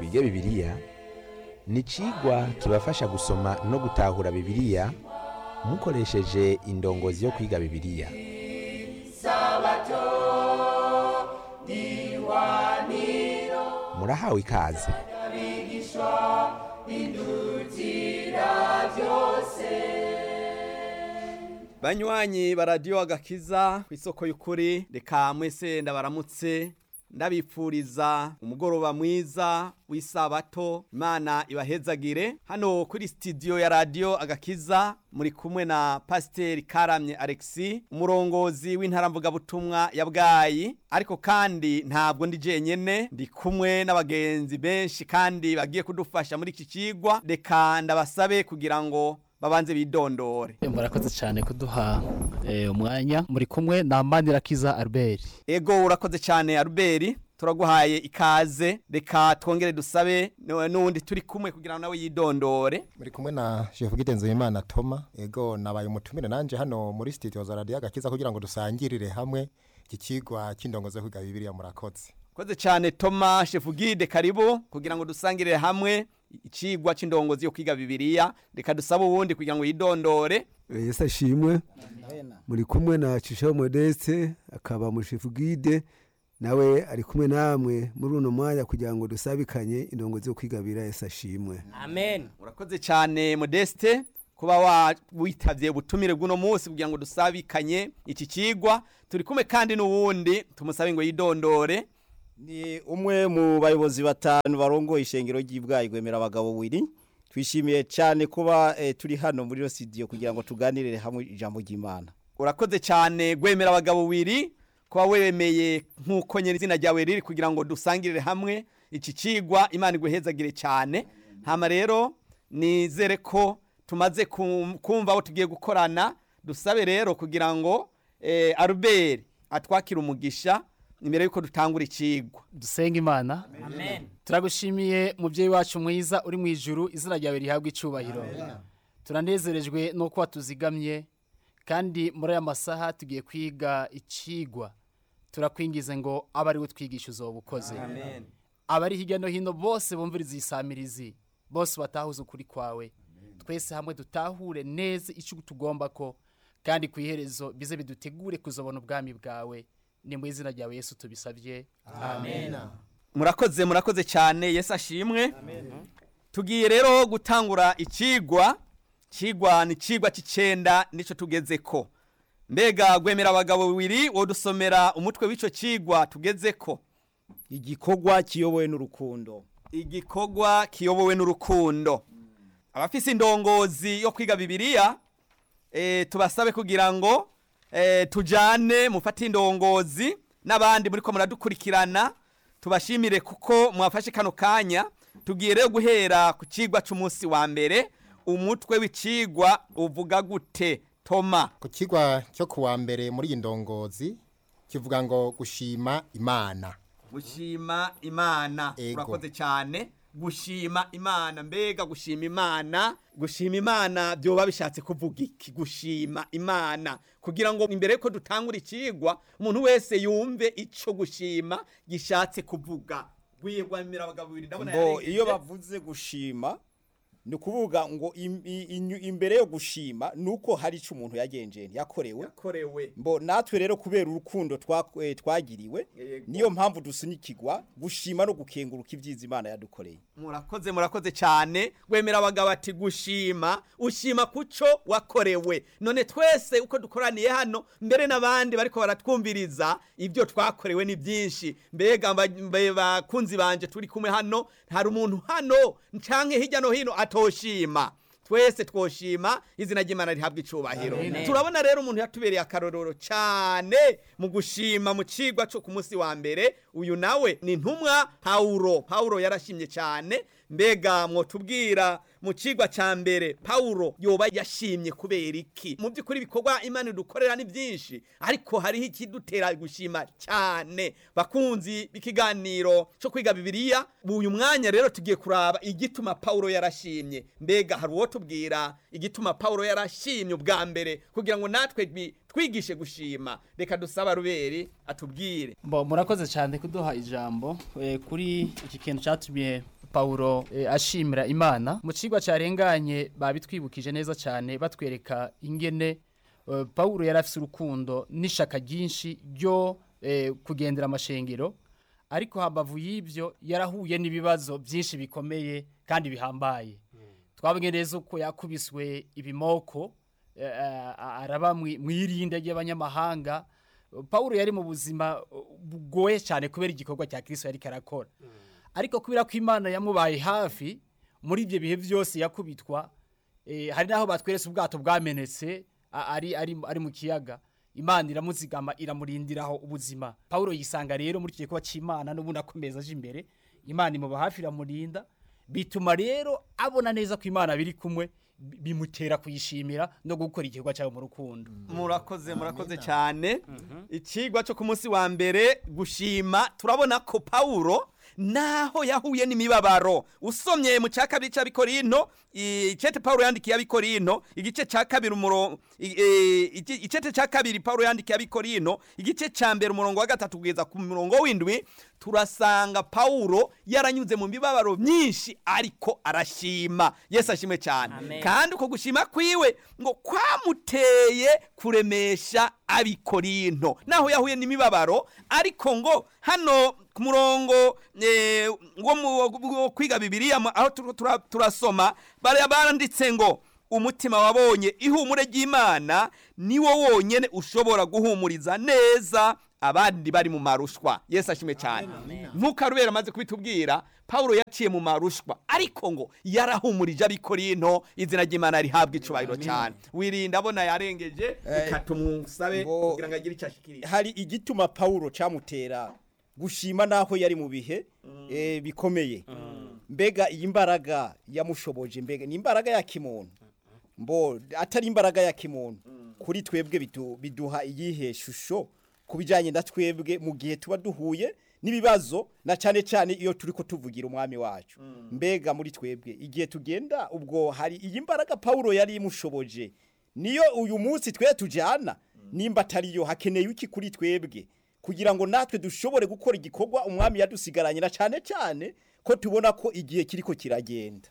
twige bibiliya ni icigwa kibafasha gusoma no gutahura bibiliya mukoresheje indongozi yo kwiga bibiliya murahawe ikaze banywanyi baradiyo agakiza ku isoko y'ukuri reka mwese ndabaramutse ndabipfuriza umugoroba mwiza w'isabato imana ibahezagire hano kuri sitidiyo ya radiyo agakiza muri kumwe na pasiteri karamye alexi umurongozi w'intaramvugabutumwa ya bwayi ariko kandi ntabwo ndi jenyene ndi kumwe n'abagenzi benshi kandi bagiye kudufasha muri iki kigwa reka ndabasabe kugira ngo babanze bidondore murakoze cyane kuduha eh, umwanya muri kumwe na manirakiza albert ego urakoze cyane aruberi turaguhaye ikaze reka twongere dusabe nu- n'uwundi turi kumwe kugira ngo nawe yidondore muri kumwe na Chef Gidenzeyimana Toma ego nabaye umutumire nanje hano muri studio za Radio Agakiza kugira ngo dusangirire hamwe iki kigwa cy'indongozo yo kwiga Bibiliya murakoze koze cyane toma shefu gide karibu kugira ngo dusangirire hamwe icigwa c'indongozi yo kwiga bibiliya reka dusabe uwundi kugira ngo yidondore yesu ashimwe muri kumwe na cishaho modeste akaba mushefu gide nawe ari kumwe namwe muri uno mwanya kugira ngo dusabikanye indongozi yo kwigabira yesu ashimwe amen urakoze cyane modeste kuba wa- witavye ubutumire bw'uno munsi kugira ngo dusabikanye iki kigwa turi kumwe kandi n'uwundi tumusabe ngo yidondore ni umwe mu bayobozi batanu barongoye ishengero ry'ibwayi gwemera abagabo wiri twishimiye cyane kuba eh, turi hano muri studio kugira ngo tuganirire hamwe ijambo ry'Imana urakoze cyane gwemera abagabo wiri kuba wemeye nk'uko nyiri izina ryawe riri kugira ngo dusangirire hamwe iki kigwa imana iguhezagire cyane hama rero nizere ko tumaze kum- kumva aho tugiye gukorana dusabe rero kugira ngo eh, aruberi atwakire umugisha imbere y'uko dutangura ikigwa dusenga imana turagushimiye mubyeyi wacu mwiza uri mu ijuru izina ryawe rihabwa icubahiro turanezerejwe nuko watuzigamye kandi muri aya masaha tugiye kwiga icigwa turakwingize ngo abe ari we twigisha uzoba ukoze abari hirya no hino bose bumviriza iyi samirizi bose batahuze ukuri kwawe twese hamwe dutahure neza icyo tugomba ko kandi ku iherezo bize bidutegure kuzobona ubwami bwawe ni mu izina ryawe yesu tubisabye amen murakoze murakoze cyane yesu ashimwe tugiye rero gutangura ikigwa kigwa ni ikigwa cy'icyenda nicyo tugeze ko mbega gwemera abagabo bibiri wodusomera umutwe w'icyo kigwa tugeze ko igikorwa kiyobowe n'urukundo igikorwa kiyobowe n'urukundo abafise indongozi yo kwiga bibiliya eh, tubasabe kugira ngo eh, tujane mufate indongozi n'abandi muri ko muradukurikirana tubashimire kuko mwafashe kano kanya tugiye rero guhera ku cigwa c'umunsi wa mbere umutwe w'icigwa uvuga gute toma ku kigwa cyo kuwa mbere muri iyi ndongozi kivuga ngo gushima Imana gushima imana Ego. urakoze cyane gushima imana mbega gushima imana gushima imana byoba bishatse kuvuga iki gushima imana kugira ngo imbere yuko dutangura ikigwa umuntu wese yumve ico gushima gishatse kuvuga gwirwamira abagabo babiri ndabona ngo yarengeje. iyo bavuze gushima ni ukuvuga ngo im- i- inyu- imbere yo gushima ni uko hari icyo umuntu yagenjeye yakorewe yakorewe mbo natwe rero kubera urukundo twa- eh, twagiriwe Yego. niyo mpamvu dusunikirwa gushima no gukenguruka ibyiza imana yadukoreye murakoze murakoze cyane wemera abagabo ati gushima ushima kuco wakorewe none twese uko dukoraniye hano mbere n'abandi bariko baratwumviriza ibyo twakorewe ni byinshi mbega mba- mbe bakunzi banje turi kumwe hano hari umuntu hano canke hirya no hino atoshima twese twoshima izina ry'imana rihabwa icubahiro turabona rero umuntu yatubereye akarorero cyane mu gushima mu cigwa cyo ku munsi wa mbere uyu nawe ni ntumwa pawulo pawulo yarashimye cyane mbega mwotubwira mu cigwa ca mbere pawulo yoba yashimye kubera iki mu by'ukuri ibikorwa imana idukorera ni byinshi ariko hariho ikidutera gushima cyane bakunzi b'ikiganiro cyo kwiga bibiliya uyu mwanya rero tugiye kuraba igituma pawulo yarashimye mbega hari uwo tubwira igituma pawulo yarashimye ubwa mbere kugira ngo natwe bi- twigishe gushima reka dusaba ruberi atubwire Bo murakoze cyane kuduha ijambo eh, kuri iki kintu cyatumye Paulo eh, ashimira Imana mu cigwa carenganye babitwibukije neza cyane batwereka ingene eh, Paulo yari afise urukundo n'ishaka ryinshi ryo eh, kugendera amashengero ariko hambavu y'ivyo yarahuye n'ibibazo byinshi bikomeye kandi bihambaye twabonye neza uko yakubiswe ibimoko eh, eh, araba mwi- mwirinde ry'abanyamahanga Paulo yari mu buzima uh, bugoye cyane kubera igikorwa cya Kristo yari karakora ariko kubera ko Imana yamubaye hafi muri ibyo bihe byose yakubitwa eh, hari naho batweretse ubwato bwamenetse a- ari ari ari mu kiyaga Imana iramuzigama iramurindiraho ubuzima Paulo yisanga rero muri iki gikorwa cy'Imana n'ubundi akomeza aje imbere Imana imuba hafi iramurinda bituma rero abona neza ko Imana biri kumwe bi- bimutera kuyishimira no gukora igikorwa cyayo mu rukundo murakoze murakoze cyane ikigwa cyo ku munsi wa mbere gushima turabona ko pawulo naho yahuye n'imibabaro usomye mu cya kabiri cy'abikorino icete pawulo yandikiye abikorino igice cya kabiri umurongo icete cya kabiri pawulo yandikiye abikorino igice cya mbere umurongo wa gatatu kugeza ku murongo w'indwi turasanga pawulo yaranyuze mu mibabaro myinshi ariko arashima yesu ashimwe cyane kandi uko gushima kwiwe ngo kwamuteye kuremesha abikorino naho yahuye n'imibabaro ariko ngo hano ku murongo eh, wo mu- wo kwiga bibiliya mu- aho tu- tura- turasoma bariya baranditse ngo umutima wabonye ihumure ry'imana niwo wonyene ushobora guhumuriza neza abandi bari mu marushwa yesu ashimwe cyane nk'uko arubera amaze kubitubwira pawulo yaciye mu marushwa ariko ngo yarahumurije abikorino izina ry'imana rihabwa icubahiro cyane wirinda abona yarengeje reka tumusabe ngo- kugira ngo agire icyo ashikiriza hari igituma Paulo camutera gushima naho yari mu bihe eh, bikomeye mbega iyi mbaraga yamushoboje mbega ni imbaraga ya kimuntu mbo atari imbaraga ya kimuntu kuri twebwe bidu- biduha iyihe shusho ku bijyanye na twebwe mu gihe tuba duhuye n'ibibazo na cyane cyane iyo turi ko tuvugira umwami wacu mbega muri twebwe igihe tugenda ubwo hari iyi mbaraga Paulo yari imushoboje niyo uyu munsi twe tujyana nimba atariyo hakeneye iki kuri twebwe kugira ngo natwe dushobore gukora igikorwa umwami yadusigaranye na cyane cyane ko tubona ko igihe kiriko kiragenda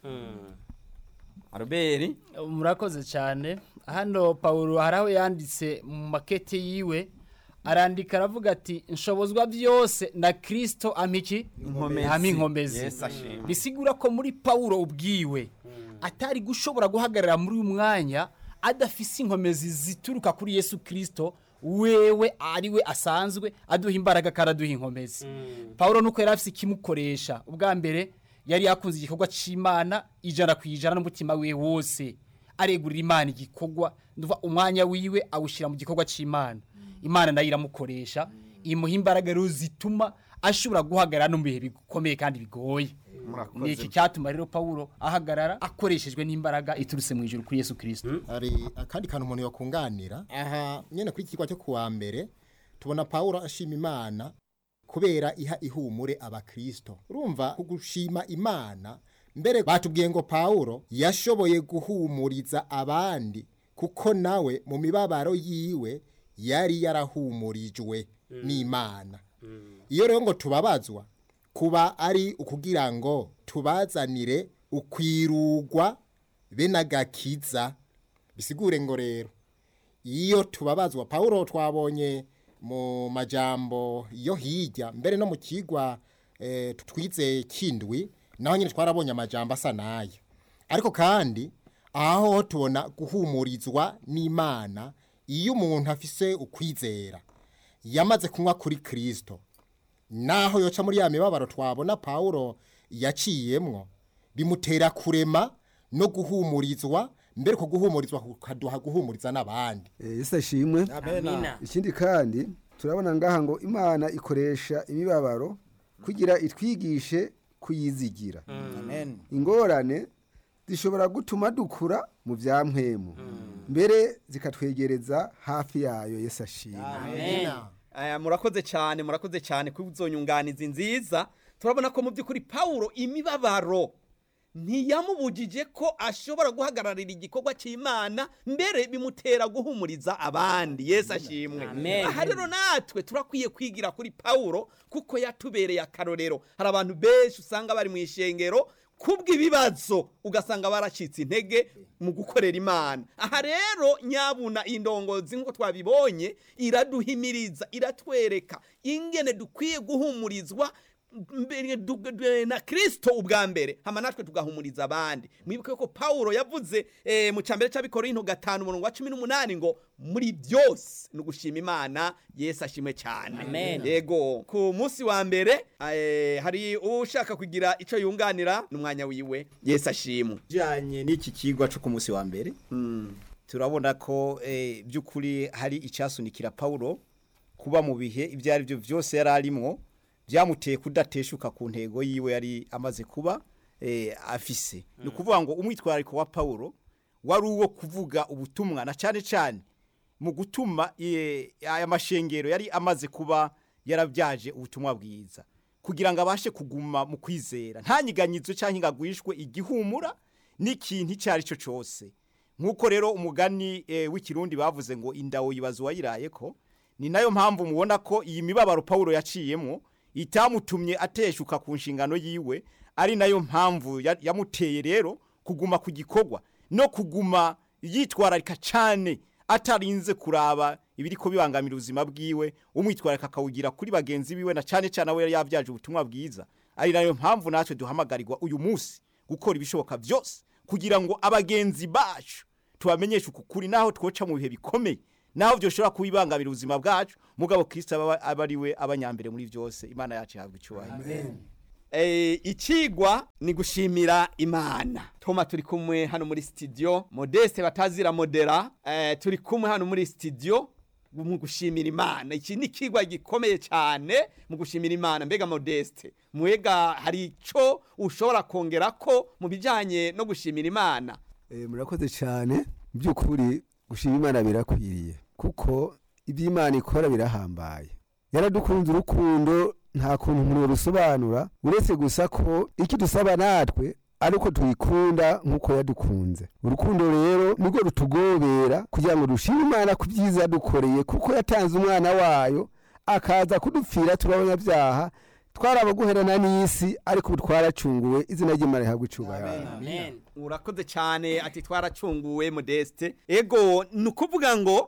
aruberi murakoze cyane hano paul hari aho yanditse mu makete yiwe arandika aravuga ati nshobozwa byose na kirisito amiki Inkomezi. hamwe inkomezi Yesu ashimwe. bisigura ko muri paul ubwiwe atari gushobora guhagarara muri uyu mwanya adafise inkomezi zituruka kuri yesu kirisito wewe ariwe asanzwe aduha imbaraga kandi aduha inkomezi paul nuko yari afise ikimukoresha ubwa mbere yari yakunze igikorwa cy'imana ijana ku ijana n'umutima we wose aregurira imana igikorwa nduva umwanya wiwe awushyira mu gikorwa cy'imana imana nayo iramukoresha imuha imbaraga rero zituma ashobora guhagarara no mu bihe bikomeye kandi bigoye ni iki cyatuma rero pawulo ahagarara akoreshejwe n'imbaraga iturutse mu ijuru kuri yesu kirisito hari akandi kantu umuntu yakunganira aha nyine kuri iki kigo cyo kuwa mbere tubona paul ashima imana kubera iha ihumure abakristo urumva kugushima imana mbere batubwiye ngo paul yashoboye guhumuriza abandi kuko nawe mu mibabaro yiwe yari yarahumurijwe n'imana iyo rero ngo tubabazwa kuba ari ukugira ngo tubazanire ukwirugwa be n'agakiza bisigure ngo rero iyo tubabazwa paul twabonye mu majambo yo hirya mbere no mu kigwa eh, twize kindwi naho nyine twarabonye amajambo asa nayo ariko kandi aho tubona guhumurizwa n'imana iyo umuntu afise ukwizera yamaze kunywa kuri kirisito naho yoca muri ya mibabaro twabona paul yaciyemwo bimutera kurema no guhumurizwa mbere ko guhumurizwa kukaduha guhumuriza n'abandi Eh, yesu ashimwe ikindi kandi turabona ngaha ngo imana ikoresha imibabaro kugira itwigishe kuyizigira amen ingorane zishobora gutuma dukura mu bya mpwemu mbere zikatwegereza hafi yayo yesu ashimwe Aya, murakoze cyane murakoze cyane kuri izo nyunganizi nziza turabona ko mu by'ukuri pawulo imibabaro ntiyamubujije ko ashobora guhagararira igikorwa cy'imana mbere bimutera guhumuriza abandi yesu ashimwe Amen. aha rero natwe turakwiye kwigira kuri pawulo kuko yatubereye akarorero hari abantu benshi usanga bari mu ishengero kubw'ibibazo ugasanga baracitse intege mu gukorera imana aha rero nyabuna indongozi nk'uko twabibonye iraduhimiriza iratwereka ingene dukwiye guhumurizwa mbere du- du- na kristo ubwa mbere hama natwe tugahumuriza abandi mwibuke ko pawulo yavuze eh, mu cambere c'abikorinto gatanu umurongo wa cumi n'umunani ngo muri byose ni ugushima imana yesu ashimwe cyane Amen. yego ku munsi wa mbere eh, hari ushaka kugira ico yunganira n'umwanya wiwe yesu ashimwe bijyanye n'iki kigwa cyo ku munsi wa mbere turabona ko eh, by'ukuri hari icyasunikira pawulo kuba mu bihe ibyo ari byo byose yari arimwo byamuteye kudateshuka ku ntego yiwe yari amaze kuba eh, afise ni ukuvuga ngo umwitwarariko wa pawulo wari uwo kuvuga ubutumwa na cyane cyane mu gutuma eh, aya mashengero yari amaze kuba yarabyaje ubutumwa bwiza kugira ngo abashe kuguma mu kwizera nta nyiganyizo cyangwa ingagwishwe igihumura n'ikintu icyo ari cyo cyose nk'uko rero umugani eh, w'ikirundi bavuze ngo indawo yibaza uwayiraye ko ni nayo mpamvu mubona ko iyi mibabaro pawulo yaciyemo itamutumye ateshuka ku nshingano yiwe ari nayo mpamvu ya- yamuteye rero kuguma ku gikorwa no kuguma yitwararika cyane atarinze kuraba ibiri ko bibangamira ubuzima bwiwe umwitwararika akawugira kuri bagenzi biwe na cyane cyane abo yari yabyaje ubutumwa bwiza ari nayo mpamvu natwe duhamagarirwa uyu munsi gukora ibishoboka byose kugira ngo abagenzi bacu tubamenyeshe uku kuri naho twoca mu bihe bikomeye naho byoshobora kubibangamira ubuzima bwacu mugabo kirisita aba aba ari we abanyambere muri byose imana yacu ihabwa icyubahiro Eh, ikigwa ni gushimira imana toma turi kumwe hano muri studio modeste batazira modera eh, turi kumwe hano muri studio mu gushimira imana iki ni ikigwa gikomeye cyane mu gushimira imana mbega modeste mwega hari icyo ushobora kongera ko mu bijyanye no gushimira imana Eh, murakoze cyane by'ukuri gushima imana birakwiriye kuko ibyo imana ikora birahambaye yaradukunze urukundo nta kuntu umuntu rusobanura uretse gusa ko icyo dusaba natwe ari uko tuyikunda nk'uko yadukunze urukundo rero nirwo rutugobera kugira ngo dushime imana ku byiza yadukoreye kuko yatanze umwana wayo akaza kudupfira turi abanyabyaha twarabaguherana n'isi ariko ubu twaracunguwe izina ry'imana rihabwa icyubahiro Amen. urakoze cyane ati twaracunguwe modeste ego ni ukuvuga ngo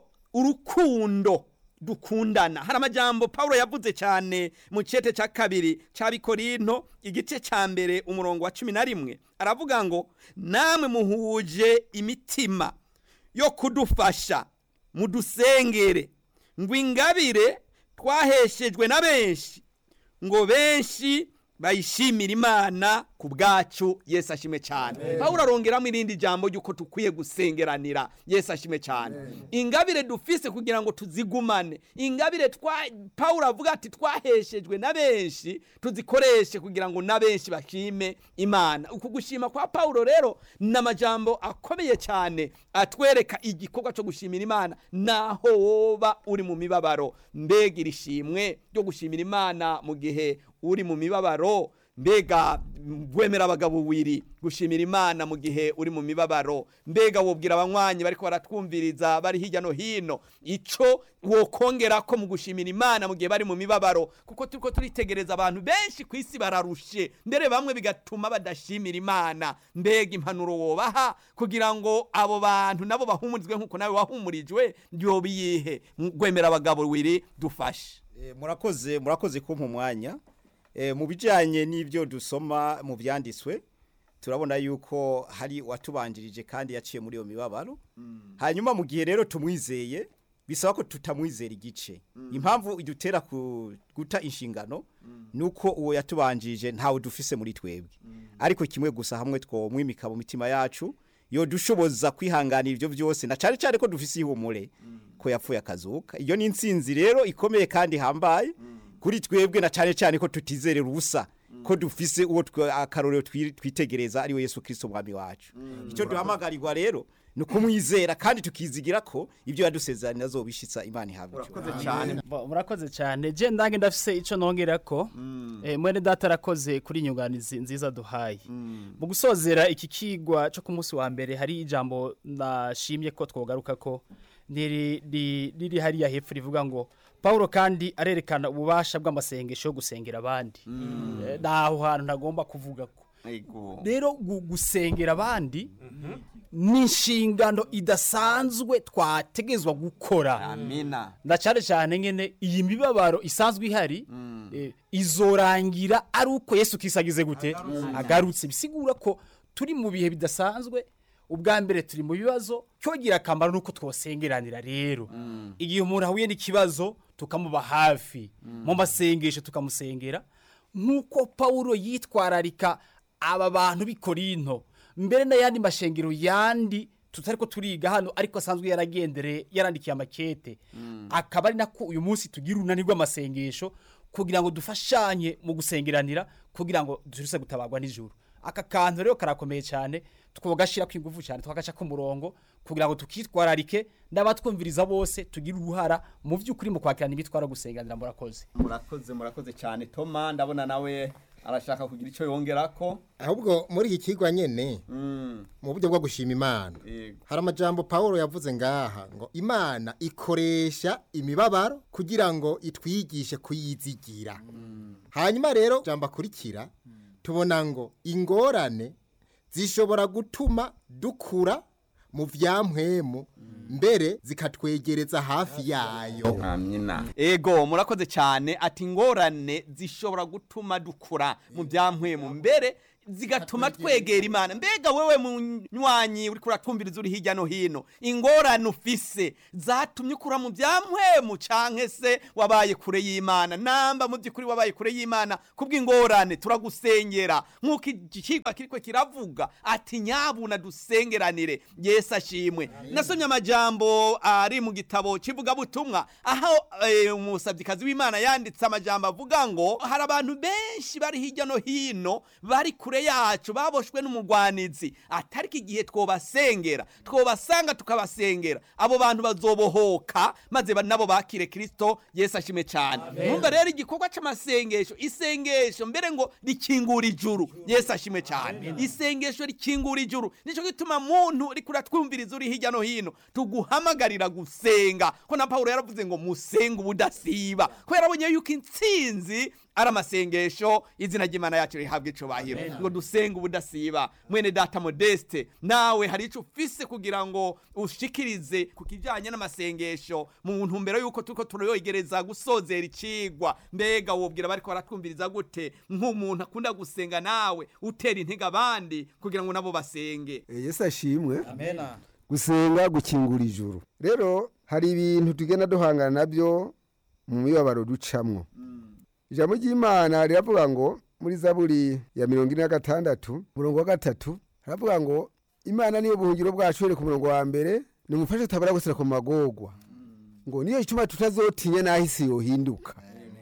urukundo dukundana hari amajambo paul yavuze cyane mu cyete cya kabiri cya bikorinto igice cya mbere umurongo wa cumi na rimwe aravuga ngo namwe muhuje imitima yo kudufasha mudusengere ngo ingabire twaheshejwe na benshi ngo benshi bayishimira imana ku bwacu yesu ashime cyane pawulo arongeramo irindi jambo ry'uko dukwiye gusengeranira yesu ashime cyane ingabire dufise kugira ngo tuzigumane ingabire twa pawulo avuga ati twaheshejwe na benshi tuzikoreshe kugira ngo na benshi bashime imana uku gushima kwa pawulo rero ni amajambo akomeye cyane atwereka igikorwa cyo gushimira imana naho woba uri mu mibabaro mbega iri shimwe ryo gushimira imana mu gihe uri mu mibabaro mbega wemera abagabo wiri gushimira imana mu gihe uri mu mibabaro mbega wobwira abanywanyi bariko baratwumviriza bari hirya no hino ico wokongera ko mu gushimira imana mu gihe bari mu mibabaro kuko turiko turitegereza abantu benshi ku isi bararushe mbere bamwe bigatuma badashimira imana mbega impanuro wobaha kugira ngo abo bantu nabo bahumurizwe nk'uko nawe wahumurijwe yobiyihe gwemera abagabo wiri dufashe Eh, murakoze murakoze kumpa umwanya Eh, mu bijyanye n'ibyo dusoma mu byanditswe turabona yuko hari uwatubanjirije kandi yaciye muri iyo mibabaro hanyuma mu gihe rero tumwizeye bisaba ko tutamwizera igice impamvu idutera ku- guta inshingano ni uko uwo yatubanjirije ntawe dufise muri twebwe ariko kimwe gusa hamwe twomwimika mu mitima yacu yo dushoboza kwihanganira ibyo byose na cyane cyane ko dufise ihumure ko yapfuye akazuka iyo ni intsinzi rero ikomeye kandi ihambaye kuri twebwe na cyane cyane ko tutizerera ubusa ko dufise uwo twe- akarorero twi- twitegereza ari we yesu kirisito umwami wacu icyo duhamagarirwa rero ni ukumwizera kandi tukizigira ko ibyo yadusezeranye azobishitsa imana ihabwa urakoze icyubahiro. cyane Bo, murakoze cyane je ndange ndafise ico nongera ko eh, mwene data arakoze kuri inyunganizi nziza duhaye mu gusozera iki kigwa cyo ku munsi wa mbere hari ijambo nashimye ko twogaruka ko riri ri- riri hariya hepfo rivuga ngo Paulo kandi arerekana ububasha bw'amasengesho yo gusengera abandi Eh, naho hantu ntagomba kuvuga ko Ego. rero gu- gusengera abandi ni inshingano idasanzwe twategezwa gukora amina na cyane cyane nyine iyi mibabaro isanzwe ihari eh, izorangira ari uko yesu kisagize gute agarutse bisigura ko turi mu bihe bidasanzwe ubwa mbere turi mu bibazo cyogira akamaro nuko twosengeranira rero igihe umuntu ahuye n'ikibazo tukamuba hafi mu masengesho tukamusengera nk'uko pawulo yitwararika aba bantu b'i korinto mbere n'ayandi mashengero yandi tutari ko turiga hano ariko asanzwe yaragendereye yarandikiye amakete akaba ari nako uyu munsi tugira urunani rw'amasengesho kugira ngo dufashanye mu gusengeranira kugira ngo turuse gutabarwa nijoro aka kantu rero karakomeye cyane tukagashyira ku ingufu cyane tukagaca ku murongo kugira ngo tukitwararike n'abatwumviriza bose tugire uruhara mu by'ukuri mu kwakirana imitwaro gusenganira murakoze murakoze murakoze cyane toma ndabona nawe arashaka kugira icyo yongera ko ahubwo muri iki kigwa nyene Mm, mu buryo bwo gushima imana yego. hari amajambo paul yavuze ngaha ngo imana ikoresha imibabaro kugira ngo itwigishe kuyizigira hanyuma rero jambo akurikira tubona ngo ingorane zishobora gutuma dukura mu vyampwemu mbere zikatwegereza hafi yayo amina ego murakoze cyane ati ingorane zishobora gutuma dukura mu byampwemu mbere zigatuma twegera imana mbega wewe munywanyi uri kuratwumviriza uri hirya no hino ingorane ufise zatumye ukura mu byampwemu canke se wabaye kure y'imana namba mu by'ukuri wabaye kure y'imana kubw'ingorane turagusengera nk'uko ikigwa kiriko kiravuga ati nyabuna dusengeranire yesu ashimwe nasomye amajambo ari mu gitabo kivugabutumwa aho eh, umusabyikazi w'imana yanditse amajambo avuga ngo hari abantu benshi bari hirya no hino bari kure yacu baboshwe n'umugwanizi atariko igihe twobasengera twobasanga tukabasengera abo bantu bazobohoka maze ba- nabo bakire kristo yesu ashimwe cyane mwumva rero igikorwa c'amasengesho isengesho mbere ngo rikingura ijuru yesu ashimwe cyane isengesho rikingura ijuru nico gituma muntu uri kuratwumviriza uri hirya no hino tuguhamagarira gusenga ko na paulo yaravuze ngo musenge ubudasiba ko yarabonye yuko intsinzi ari amasengesho izina ry'imana yacu rihabwa icubahiro ngo dusenge ubudasiba mwene data modeste nawe hari icyo ufise kugira ngo ushikirize ku kijyanye n'amasengesho mu ntumbero y'uko turiko turayogereza gusozera icigwa mbega wobwira bariko baratwumviriza gute nk'umuntu akunda gusenga nawe utera intege abandi kugira ngo nabo basenge Eh, yesu ashimwe gusenga gukingura ijuru rero hari ibintu tugenda duhangana nabyo mu mibabaro ducamwo ijambo ry'imana riravuga ngo muri zaburi ya mirongo ine na gatandatu umurongo wa gatatu haravuga ngo imana niyo buhungiro bwacu here ku murongo wa mbere nimufashe tabara gusira ku magorwa ngo niyo ituma tutazotinya n'aho isi yohinduka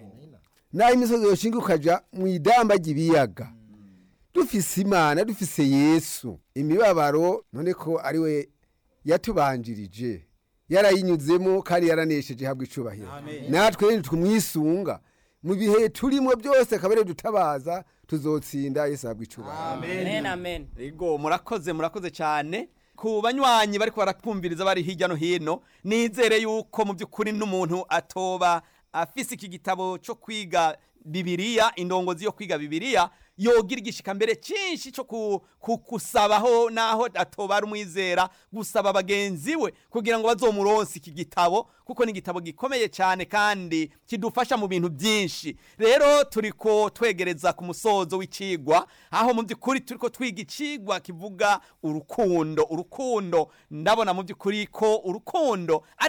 n'aho imisozi yoshinga ukaja mu idamba ry'ibiyaga dufise imana dufise yesu imibabaro none ko ari we yatubanjirije yarayinyuzemo kandi yaranesheje habwa icubahiro natwe rero twumwisunga mu bihe turimo byose akaba ariyo dutabaza tuzotsinda yesu habwa icubahiro amen amen Ego murakoze murakoze cyane ku banywanyi bariko baratwumviriza bari hirya no hino nizere yuko mu by'ukuri n'umuntu atoba afise iki gitabo cyo kwiga bibiriya indongozi yo kwiga bibiriya yogira igishika mbere cyinshi cyo ku- ku- kusabaho naho atoba ari umwizera gusaba bagenzi we kugira ngo bazomuronse iki gitabo kuko ni igitabo gikomeye cyane kandi kidufasha mu bintu byinshi rero turiko twegereza ku musozo w'icigwa aho mu by'ukuri turiko twiga icigwa kivuga urukundo urukundo ndabona mu by'ukuri ko urukundo ari